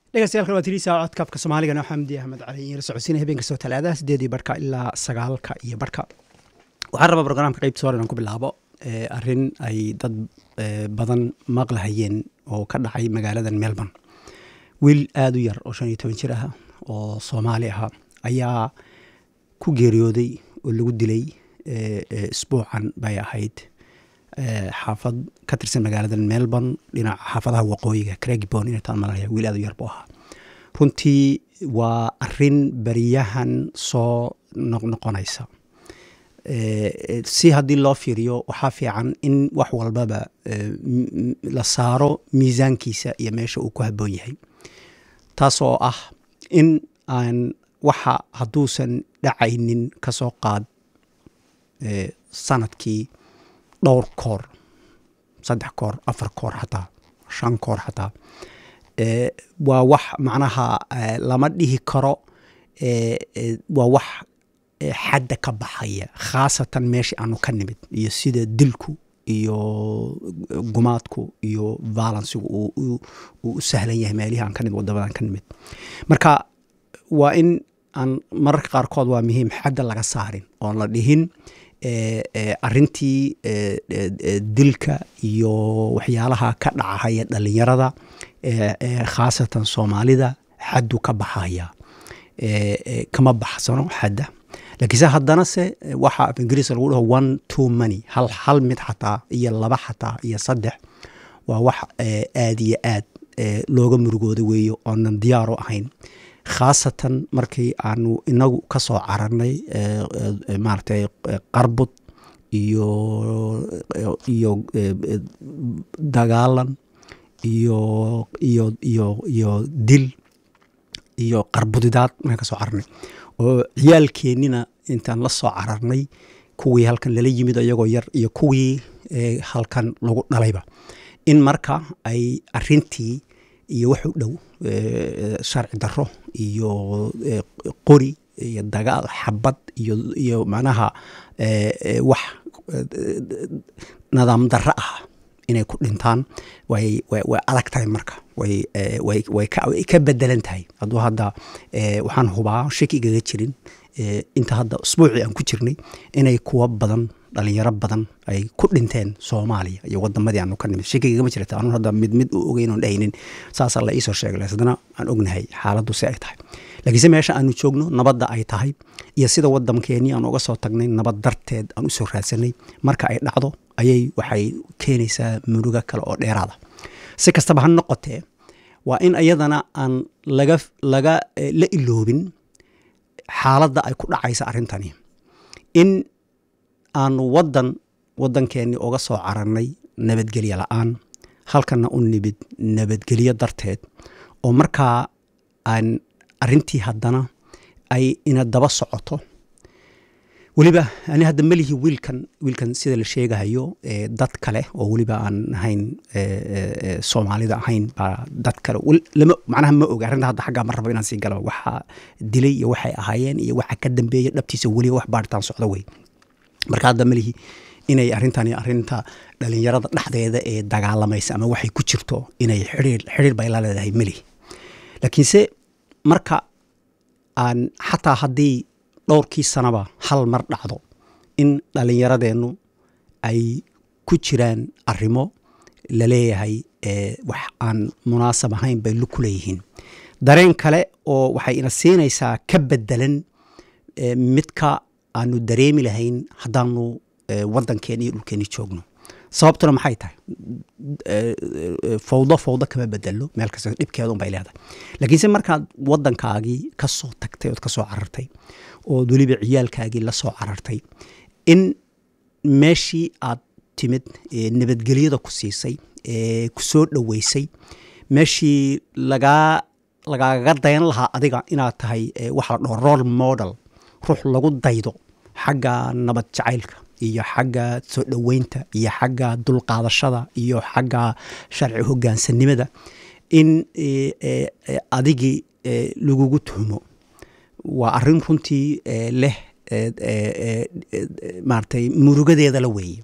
dhegeystayaal waa tiriisa codkaafka soomaaligana xamdi axmed cali iyo la socodsiinaya habeen kastoo talaadaha sideedii barhka ilaa sagaalka iyo barhka waxaan rabaa brograamka qeybta sore inaan ku bilaabo arrin ay dad badan maqlahayeen oo ka dhacay magaaladan melbourne wiil aada u yar oo shan iyo toban jir ah oo soomaali ah ayaa ku geeriyooday oo lagu dilay isbuucan bay ahayd xaafad ka tirsan magaalada melbourne dhinaca xaafadaha waqooyiga craigbon inay taan malanaya wiil aad u yar buu ahaa runtii waa arin beriyahan soo noqnoqonaysa si haddii loo fiiriyo waxaa fiican in wax walbaba la saaro miisaankiisa iyo meesha uu ku habboon yahay taas oo ah in aan waxa hadduusan dhacaynin ka soo qaad sanadkii dhowr koor saddex koor afar koor xataa shan koor xataa waa wax macnaha lama dhihi karo waa wax xadda ka baxaya khaasatan meesha aanu ka nimid iyo sida dilku iyo gumaadku iyo valansigu uu u sahlan yahay meelihii aan ka nimid wadamadan ka nimid marka waa in aan mararka qaarkood waa muhiim xadda laga saarin oon la dhihin arintii dilka iyo waxyaalaha ka dhacahaya dhalinyarada khaasatan soomaalida xaddu ka baxaya kama baxsano xadda laakiinse haddana se waxa af ingiriiska lagu dhaho one two money hal hal mid xataa iyo laba xataa iyo saddex waa wax aad iyo aad looga murugooda weeyo oonan diyaaro ahayn khaasatan markii aanu inagu ka soo cararnay maaragtay qarbud iyo iyo dagaalan iyo iyo iyo iyo dil iyo qarbudidaad markaan ka soo cararnay oo ciyaalkeennina intaan la soo cararnay kuwii halkan lala yimid iyagoo yar iyo kuwii halkan lagu dhalayba in marka ay arintii iyo wax u dhow sharci daro iyo qori iyo dagaal xabad iyo iyo macnaha wax nidaam darro ah inay ku dhintaan way way adag tahay marka way way way ka bedelan tahay hadduu hadda waxaan hubaa shaki igaga jirin inta hadda usbuucii aan ku jirnay inay kuwa badan dhalinyaro badan ay ku dhinteen soomaaliya iyo wadamadii aanu ka nimid shakigagama jirta anun hadda mid mid u ogeyn oon dhahaynin saasaa la iisoo sheegay haddana aan ognahay xaaladdu si ay tahay laakiinse meesha aanu joogno nabadda ay tahay iyo sida waddankeenii aan uga soo tagnay nabad darteed aan u soo raadsanay marka ay dhacdo ayay waxay keenaysaa muruga kale oo dheeraada si kastaba ha noqotee waa in iyadana aan laga laga la iloobin xaaladda ay ku dhacaysa arrintani in aanu wadan waddankeennii uga soo cararnay nabadgelyo la-aan halkana u nimid nabadgelyo darteed oo markaa aan arintii haddana ay ina daba socoto weliba ani hadda melihi wiilkan wiilkan sida la sheegahayo dad kale oo weliba aan ahayn soomaalida ahayn baa dad kale lama macnaha ma oga arrinta hadda xaggaa ma rabo inaan sii galaba waxa dilay iyo waxay ahaayeen iyo waxa ka dambeeya dhabtiisa weliba wax baaritaan socdo wey marka hadda melihi inay arrintani arinta dhalinyarada dhexdeeda ee dagaalamaysa ama waxay ku jirto inay xiriir xiriir bay la leedahay melihi laakiinse marka aan xataa haddii dhowrkii sanaba hal mar dhacdo in dhalinyaradeennu ay ku jiraan arrimo la leeyahay wax aan munaasab ahayn bay ku leeyihiin dareen kale oo waxay ina siinaysaa ka bedelan midka aanu dareemi lahayn haddaanu waddankeeni iyo dhulkeeni joogno sababtuna maxay tahay fawdo fawdo kama bedelo meel kasta dhibkeeda un bay leedahay laakiinse markaad waddankaagii ka soo tagtay ood ka soo carartay ood weliba ciyaalkaagii la soo carartay in meeshii aad timid nabadgelyada ku siisay ku soo dhoweysay meeshii lagaa lagaaga dayan lahaa adiga inaad tahay waxa la dhaho role model ruux lagu daydo xagga nabad jacaylka iyo xagga soo dhoweynta iyo xagga dulqaadashada iyo xagga sharci hogaansanimada in adigii lagugu tuhmo waa arin runtii leh maaragtay murugadeeda la weeye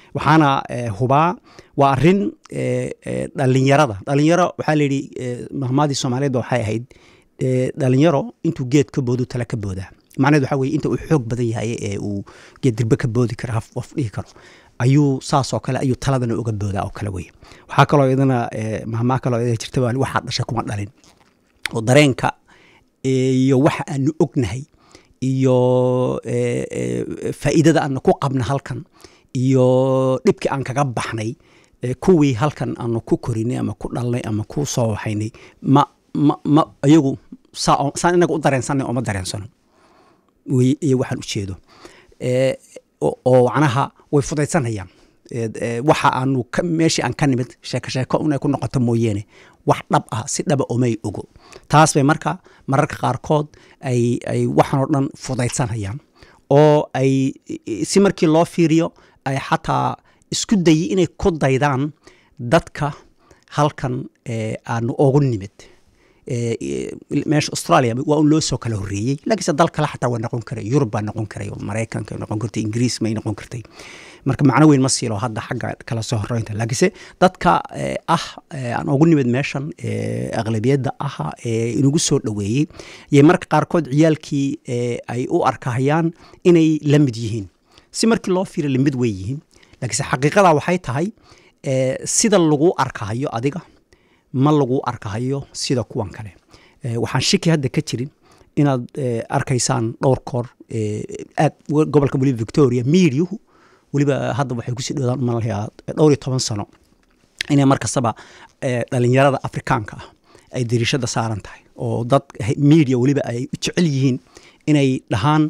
waxaana hubaa waa arin dhalinyarada dhalinyaro waxaa layidhi mahmaadii soomaaliyeed ba waxay ahayd dhalinyaro intuu geed ka boodu tala ka boodaa macnaheed waxaa weye inta uu xoog badan yahay ee uu geed dirbe ka boodi karo haf of dhihi karo ayuu saasoo kale ayuu taladana uga boodaa oo kale weye waxaa kaloo idana mahmaa kaloo ida jirta waxaa dhashay kuma dhalin oo dareenka iyo waxa aanu ognahay iyo faa'iidada aanu ku qabna halkan iyo dhibkii aan kaga baxnay kuwii halkan aanu ku korinay ama ku dhalnay ama ku soo waxaynay ma ma ma iyagu saan inaga u dareensanay oo ma dareensano wey iyo waxaan ujeedo oo macnaha way fudaysanayaan waxa aanu meeshii aan ka nimid sheeko sheeko inay ku noqoto mooyeene wax dhab ah si dhaba omay ogo taas bay marka mararka qaarkood ay ay waxaan oo dhan fudaysanayaan oo ay si markii loo fiiriyo ay xataa isku dayi inay ku daydaan dadka halkan aanu ogu nimid meesha australia waa un loo soo kala horreeyey laakiinse dal kale xataa waa noqon karay yurub baa noqon karay oo maraykanka noqon kartay ingiriis may noqon kartay marka macno weyn ma siilo hadda xagga kala soo horeynta laakiinse dadka ah aan ugu nimid meeshan aqlabiyadda aha ee inagu soo dhoweeyey yay marka qaarkood ciyaalkii ay u arkahayaan inay la mid yihiin si markii loo fiira lamid way yihiin laakiinse xaqiiqada waxay tahay sida lagu arkahayo adiga ma lagu arkahayo sida kuwan kale waxaan shiki hadda ka jirin inaad arkaysaan dhowr koor aad gobolka weliba victoria miidyuhu weliba hadda waxay kusii dhowdaan umalayaa dhowr iyo toban sano inay mar kastaba dhalinyarada afrikaanka ah ay dariishada saaran tahay oo dad media weliba ay u jecel yihiin inay dhahaan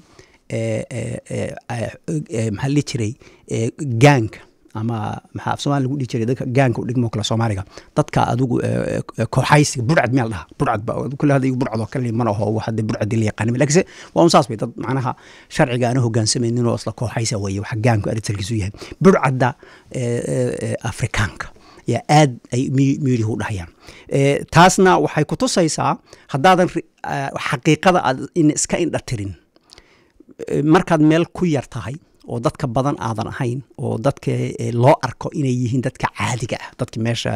maxaa lihi jiray gaanka ama maxaa af somalia lagu dhihi jiray dadka gaanka u dhigmo kale soomaaliga dadka adigu kooxaysiga burcad meel dhaha burcad ba kule hadda burcad oo kale mana oho hadda burcadi la yaqaanima lakiinse waa un saas bay dad macnaha sharciga aana hogaansamaynin oo isla kooxaysa weeye waxa gaanku arisalkiisu yahay burcadda afrikaanka yaa aad ay miidihu u dhahayaan taasna waxay ku tusaysaa haddaadan xaqiiqada aad iska indha tirin markaad meel ku yar tahay oo dadka badan aadan ahayn oo dadka loo arko inay yihiin dadka caadiga ah dadka meesha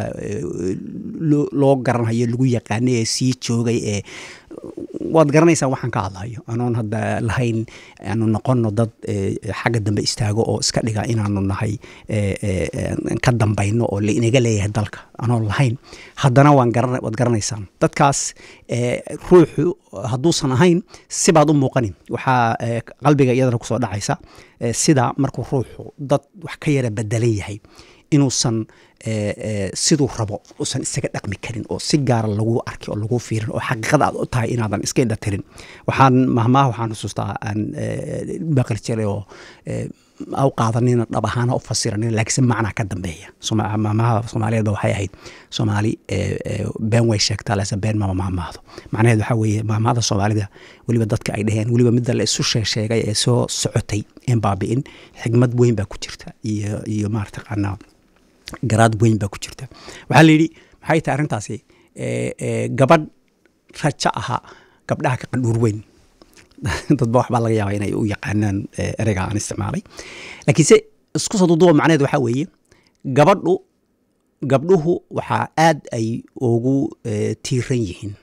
loo garanhayo lagu yaqaanay ee sii joogay ee waad garanaysaan waxaan ka hadlayo anoon hadda lahayn aanu noqono dad xagga dambe istaago oo iska dhiga inaanu nahay ka dambayno oo inaga leeyahay dalka anoon lahayn haddana waad garanaysaan dadkaas ruuxu hadduusan ahayn sibaad u muuqanin waxaa qalbiga iyadana kusoo dhacaysa sida markuu ruuxu dad wax ka yara bedelan yahay inuusan siduu rabo usan isaga dhaqmi karin oo si gaara lagu arki oo lagu fiirin oo xaqiiqada aad u tahay inaadan iska indha tirin waxaan mahmaha waxaan xusuustaa aan maqli jiray oo au qaadanina dhab ahaana u fasiranin laakiinse macnaa ka dambeeya mahmaha soomaaliyeedba waxay ahayd soomaali been way sheegtaa lase been mama mahmaahdo macnaheed waxaa weeye mahmahada soomaalida weliba dadka ay dheheen weliba midda la isu sheegsheegay ee soo socotay een baabi'in xigmad weyn baa ku jirta iyo iyo maarataqaanaa garaad weyn baa ku jirta waxaa la yidhi maxay tahay arrintaasi gabadh rajo ahaa gabdhaha ka qandhuur weyn dadba waxbaa laga yaaba inay u yaqaanaan ereyga aan isticmaalay laakiinse isku soo duduba macneed waxaa weeye gabadhu gabdhuhu waxaa aad ay ugu tiiran yihiin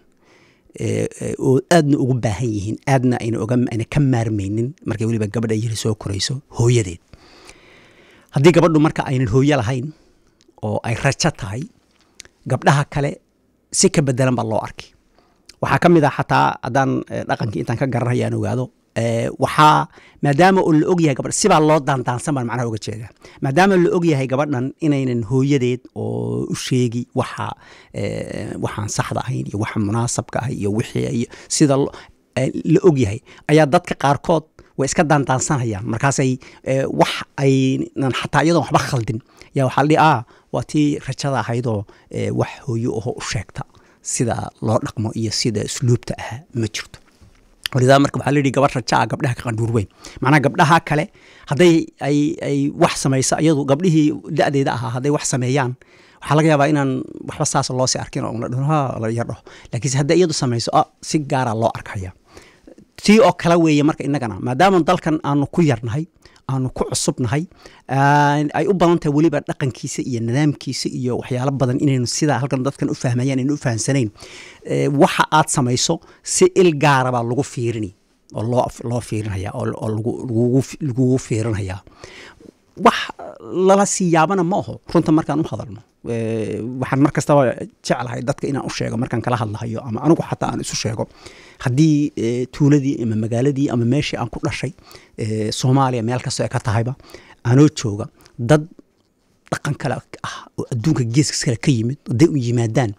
oo aadna ugu baahan yihiin aadna ayna oga ayna ka maarmaynin markay weliba gabadha yiri soo korayso hooyadeed haddii gabadhu marka aynan hooyo lahayn oo ay rajo tahay gabdhaha kale si ka bedelan baa loo arkay waxaa ka mid ah xataa haddaan dhaqankii intaan ka garanaya aan ogaado waxaa maadaama oo la og yahay gabadh sibaa loo daandaansan baan macnaha uga jeedaa maadaama la og yahay gabadhan inaynan hooyadeed oo u sheegi waxa waxaan saxda ahayn iyo waxa munaasabka ah iyo wixii sida la og yahay ayaa dadka qaarkood way iska daandaansanayaan markaasay wax aynan xataa iyadoon waxba khaldin yaa waxaa la dhihi ah waa tii rajada ahaydoo wax hooyo aho u sheegta sida loo dhaqmo iyo sida usluubta ah ma jirto walidaa marka waxaa layidhi gabadh raja ah gabdhaha ka qandhuur weyn macnaha gabdhaha kale hadday ay ay wax samayso iyadu gabdhihii da-deeda ahaa hadday wax sameeyaan waxaa laga yaabaa inaan waxba saas loo sii arkin oo la dhaho ha la yar dhaho laakiinse hadday iyadu samayso ah si gaara loo arkaya tii oo kale weeye marka innagana maadaama dalkan aanu ku yarnahay aanu ku cusubnahay aan- ay u badan tahay weliba dhaqankiisa iyo nidaamkiisa iyo waxyaalo badan inaynu sidaa halkan dadkan u fahmayaan aynu u fahamsanayn Eh, waxa aad samayso si il gaara baa lagu fiirini oo loo loo fiirinaya oo oo lagu lagugu lagugu fiirinaya wax lala sii yaabana ma aho runta markaan u hadalno Eh, waxaan mar kastaba jeclahay dadka inaan u sheego markaan kala hadlahayo ama anigu xataa aan isu sheego haddii eh, tuuladii ama magaaladii ama meeshii aan ku dhashay eh, soomaaliya meel kastoo ay ka tahayba anoo jooga dad dhaqan kale ah oo adduunka geeska kale ka yimid hadday u yimaadaan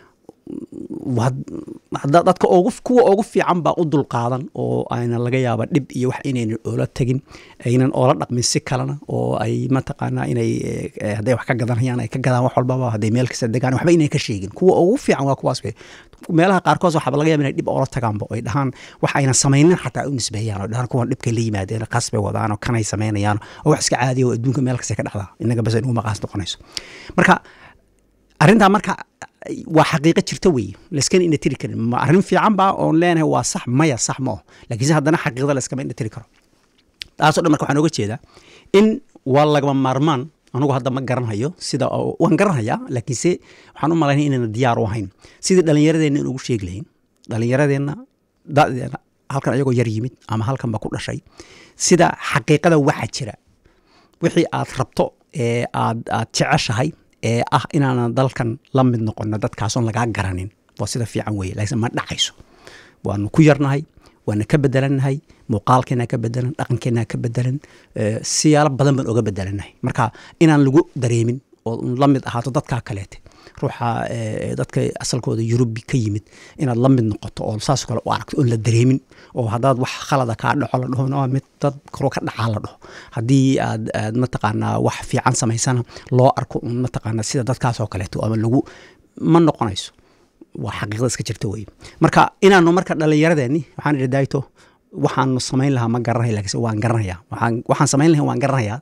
waa- hadda- dadka ugu kuwa ugu fiican baa u dulqaadan oo ayna laga yaaba dhib iyo wax inaynan oola tegin aynan oola dhaqmin si kalena oo ay mataqaanaa inay eh, eh, hadday wax ka gadanayaan ay ka gadaan wax walbaba hadday meel kasta degaan waxba inay ka sheegin kuwa ugu fiican waa kuwaas wey meelaha qaarkood waxaaba laga yaaba inay dhib oola tagaanba oo ay dhahaan wax ayna samaynin xataa u nisbeeyaan oo dhahaan kuwan dhibkay la yimaadeen qas bay wadaan oo kanay samaynayaan oo wax iska caadiya oo adduunka meel kasta ka dhacdaa inaga bas inuguma qaas noqonayso marka arrintaa marka waa xaqiiqo jirta weeye layskana ina tiri karin ma arrin fiican baa oon leenahay waa sax maya sax ma aho laakiinse haddana xaqiiqda layskama ina tiri karo taasoo dhan marka waxaan oga jeedaa in waa lagama maarmaan anugu hadda ma garanhayo sida oo- waan garanhayaa laakiinse waxaan u malaynaya inayna diyaar u ahayn sidii dhallinyaradeenna in ugu sheegi lahayn dhallinyaradeenna da'deena halkan ayagoo yar yimid ama halkanba ku dhashay sida xaqiiqada waxa jira wixii aad rabto ee aad aad jeceshahay ee ah inaanan dalkan la mid noqono dadkaasoon lagaa garanin waa sida fiican weeye laakiin ma dhacayso waanu ku yarnahay waana ka bedelannahay muuqaalkeena ka bedelan dhaqankeena ka bedelan eh, siyaalo badan baan oga bedelannahay marka inaan lagu dareemin oo un la mid ahaato dadkaa kaleete ruuxa eh, dadka asalkooda yurubi ka yimid inaad la mid noqoto oo saas kale u aragto oon la dareemin oo haddaad wax khalada kaa dhaco la dhaho "No, mid dad karo ka dhacaa la dhaho haddii aad aad mataqaanaa wax fiican samaysana loo arko un mataqaanaa sida dadkaasoo kaleeto ama lagu ma noqonayso waa xaqiiqda iska jirta weye marka inaanu marka dhallinyaradeeni waxaan idhi daayto waxaanu samayn lahaa ma garanaya laakiinse waan garanaya waxaan waxaan samayn lahayn waan garanayaa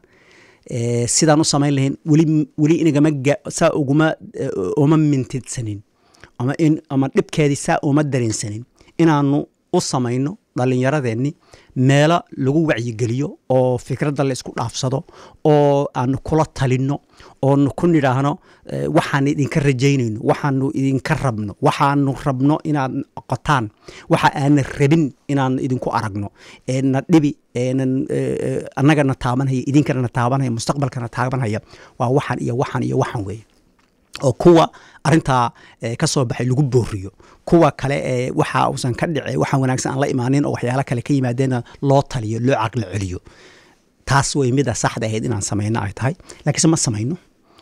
Eh, sidaan u samayn lahayn weli weli inagama ga- saa uguma eh, uma mintidsanin ama in ama dhibkeedii saa uma dareensanin inaanu u samayno dhallinyaradeenni meelo lagu wacyigeliyo oo fikradda la isku dhaafsado oo aanu kula talinno oonu ku nidhaahno eh, waxaan idinka rajaynayno waxaanu idinka rabno waxaanu rabno inaad qotaan waxa aanan rabin inaan idinku aragno eena dhibi eenan eh, eh, annagana taabanhaya idinkana taabanhaya mustaqbalkana taabanhaya waa waxaan iyo waxaan iyo waxaan weeye oo kuwa arintaa eh, ka soo baxay lagu booriyo kuwa kale ee waxa uusan ka dhice waxa wanaagsan aan la imaanin oo waxyaalo kale ka yimaadeena loo taliyo loo caqli celiyo taas way mida saxda ahayd inaan samayno ay tahay laakiinse ma samayno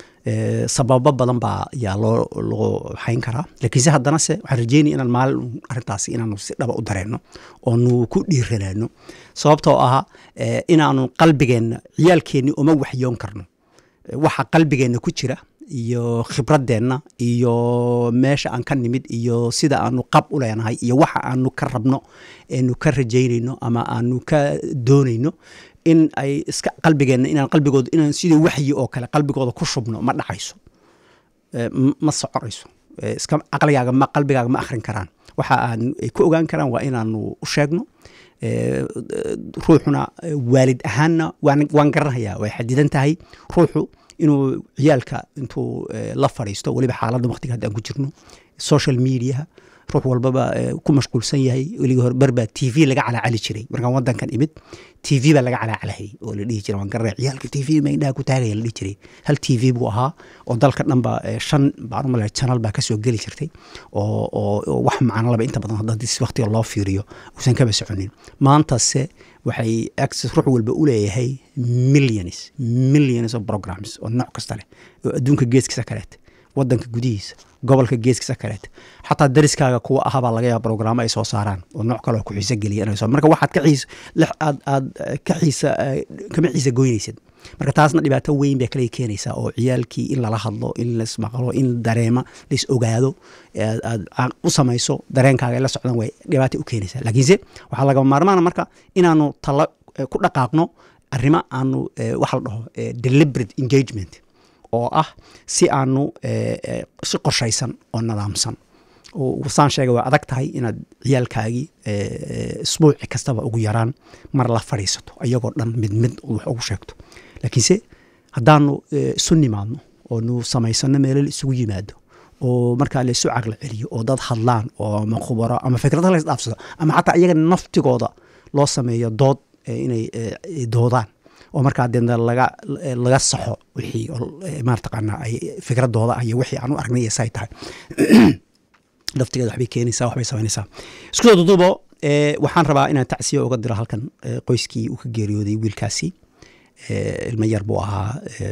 Eh, sababo badan baa yaa loo loo hayn karaa laakiinse haddana se waxaan rajeynaya inaan maalin arrintaasi inaanu si dhaba u dareenno oonu ku dhiiranaano sababtoo ah eh, inaanu qalbigeenna ciyaalkeenni uma waxyoon karno waxa qalbigeenna ku jira iyo khibradeenna iyo meesha aan ka nimid iyo sida aanu qab u leenahay iyo waxa aanu ka rabno eenu ka rajaynayno ama aanu ka doonayno in ay iska qalbigeenna inaan qalbigooda inaan sidii waxyi oo kale qalbigooda ku shubno ma dhacayso Eh, m- ma soconayso Eh, iska caqligaaga ma qalbigaaga ma akhrin karaan waxa aan ay ku ogaan karaan waa inaanu u sheegno Eh, ruuxuna eh, waalid ahaanna waan waan garanayaa way xadidan tahay ruuxu inuu ciyaalka intuu eh, la fadhiisto weliba xaaladda waqtiga hadda aan ku jirno social mediaha ruux walbaba eh, ku mashquulsan yahay weligii hore barbaa t v laga calaacali jiray markaan wadankan imid t v baa laga calaacalahayay oo la dhihi jiray waan garanaya ciyaalka t v ma indhaha ku taagaya la dhihi jiray hal t v buu ahaa oo dalka dhanba eh, shan baan u malaya channel baa kasoo geli jirtay oo oo oo wax macno laba inta badan hadda si waqtiga loo fiiriyo uusan kaba soconin maantase waxay access ruux walba u leeyahay millions millions of programs oo nooc kasta leh oo adduunka geeskiisa kaleete wadanka gudihiisa gobolka geeskiisa kaleete xataa dariskaaga kuwa ahabaa laga yaaba programo ay soo saaraan oo nooc kale oo ku xiise geliya inay soo marka waxaad ka xiisa lix aad aad eh, ka xiisa eh, kama xiisa goynaysid marka taasna dhibaato weyn bay kale keenaysaa oo ciyaalkii in lala hadlo in laismaqlo in dareema lais ogaado aad aad ca- u samayso dareenkaaga ay la socdaan way dhibaato u keenaysaa laakiinse waxaa lagama maarmaana marka inaanu talo eh, ku dhaqaaqno arrimo aanu eh, waxa la dhaho eh, deliberate engagement oo ah si aanu eh, eh, si qorshaysan oo nidaamsan oo saan sheegay waa adag tahay inaad ciyaalkaagii isbuuci kastaba ugu yaraan mar la fadhiisato ayagoo dhan mid mid wax ugu sheegto laakiinse haddaanu isu nimaadno oo nu samaysano meelo la isugu yimaado oo markaa la isu caqli celiyo oo dad hadlaan oo ama khubaro ama fikrada la isdhaafsado ama xataa iyaga naftigooda loo sameeyo dood inay doodaan oo markaa deedna laga laga saxo wixii marataqaana ay fikradooda ah iyo wixii aan u aragnay iyo say tahay laftigeeda waxbay keenaysaa waxbay samaynaysaa isku soo duduubo waxaan rabaa inaan tacsiya uga diro halkan qoyskii uu ka geeriyooday wiilkaasi ilmo yar buu ahaa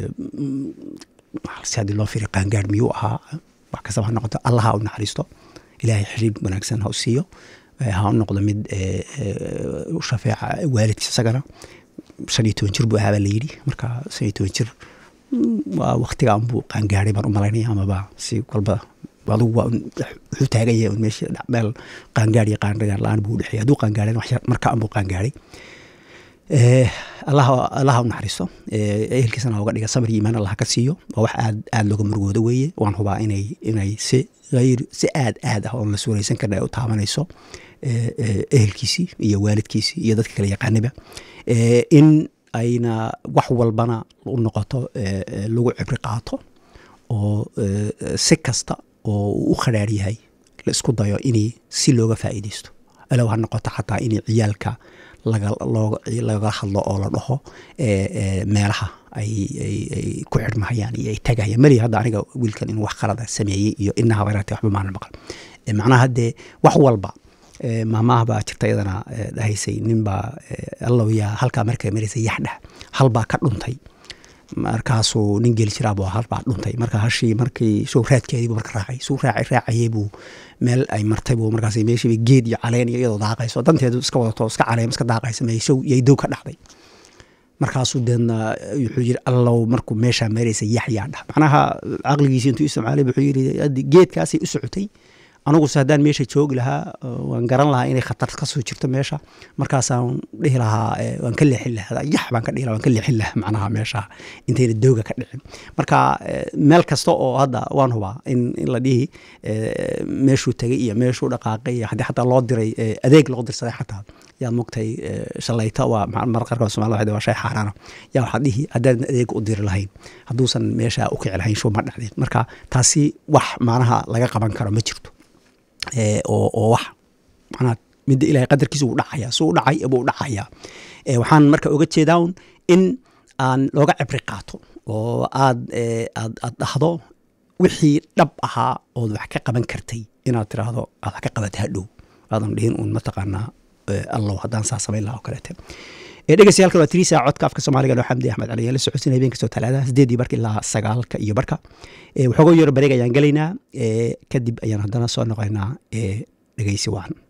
si haddii loo firi qaangaar miyuu ahaa wax kastaba ha noqoto allaha u naxariisto ilaahay xiriir wanaagsan ha u siiyo ha u noqdo mid shafeeca waalidkiis isagana shan iyo toban jir buu ahaabaa la yidhi marka shan iyo toban jir waa waktigaan buu qaangaaray baan u malaynaya amaba si walba adigu waa wuxuu taagan yahay meesha meel qaangaar iyo qaangaar la-aan buu udhexeeyay hadduu qaangaaren wax yar marka anbuu qaangaaray allaha allaha u naxariisto ehelkiisana uga dhiga sabir iyo iimaan allah ka siiyo waa wax aad aad looga murugoodo weeye waan hubaa inay inay si hayr si aad aad ah oon la suuraysan karna ay u taabanayso ehelkiisii iyo waalidkiisii iyo dadka kale yaqaaniba in ayna wax walbana u noqoto lagu cibri qaato oo si kasta oo uu u khadhaar yahay la isku dayo inay si looga faa'iidaysto alow ha noqoto xataa inay ciyaalka laga hadlo oo la dhaho meelaha ay ku xidhmahayaan iyo ay tagayaan mali hadda aniga wiilkan inuu wax qalada sameeyey iyo inaha habeeraate waxba maanan maqal macnaha haddee wax walba maamaha baa jirta iyadana dhahaysay ninbaa allow yaa halkaa markay maraysa yaxdhah halbaa ka dhuntay markaasuu nin geli jiraab halbaa dhuntay marka hashii markii show raadkeedii buu marka raacay suu raacay raacayey buu meel ay martay buu markaas meeshiiba geed iyo caleen iyo iyadoo daaqayso danteedu iska wadato iska caleem iska daaqaysa may show yay dow ka dhacday markaasuu deedna wuxuu yiri allow markuu meeshaa maraysa yaxyaa dhah macnaha caqligiisi intuu isticmaalay wuxuu yiri geedkaasay u socotay aniguse haddaan meesha joogi lahaa waan garan lahaa inay khatar ka soo jirto meesha markaasaan dhihi lahaa waan ka leexin lahaa yax baan ka dhihi lahaa waan ka leexin lahaa macnaha meesha intayna dooga ka dhicin marka meel kasta oo hadda waan hubaa in in la dhihi meeshuu tegay iyo meeshuu dhaqaaqay iyo haddii xataa loo diray adeeg loo dirsaday xataa yaad mogtay shalayta waa mar qarka somalida waxay waa shay xaaraana yaa waxaad dhihi haddaadan adeeg u diri lahayn hadduusan meesha u kici lahayn shuu ma dhacdeen marka taasi wax macnaha laga qaban karo ma jirto oo oo wax manaa midda ilahay qadarkiisa wuu dhacaya suu u dhacay buu dhacaya waxaan marka oga jeedaa un in aan looga cibri qaato oo aad aad aad dhahdo wixii dhab ahaa ood wax ka qaban kartay inaad tiraahdo aad wax ka qabatay hadhow aadan dhihin uun mataqaanaa allow haddaan saa samayn laha oo kaleete dhegeystayaal waa tirii saaca codka afka soomaaliga loo xamdi axmed cali la socodsin habeen kastoo talaadaha sideedii barka ilaa sagaalka iyo barka waxooga yaro bareeg ayaan gelaynaa kadib ayaan haddana soo noqoynaa dhegeysi wacan